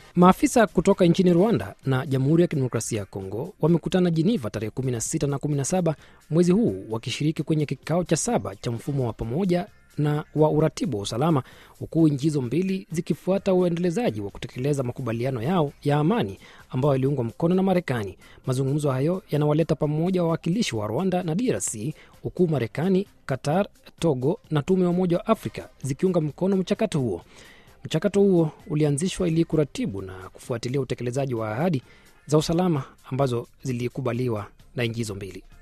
Maafisa kutoka nchini Rwanda na Jamhuri ya Kidemokrasia ya Kongo wamekutana Jiniva tarehe 16 na 17 mwezi huu wakishiriki kwenye kikao cha saba cha mfumo wa pamoja na wa uratibu wa usalama, huku nchi hizo mbili zikifuata uendelezaji wa kutekeleza makubaliano yao ya amani ambayo yaliungwa mkono na Marekani. Mazungumzo hayo yanawaleta pamoja wawakilishi wa Rwanda na DRC, huku Marekani, Qatar, Togo na Tume ya Umoja wa Afrika zikiunga mkono mchakato huo. Mchakato huo ulianzishwa ili kuratibu na kufuatilia utekelezaji wa ahadi za usalama ambazo zilikubaliwa na nchi hizo mbili.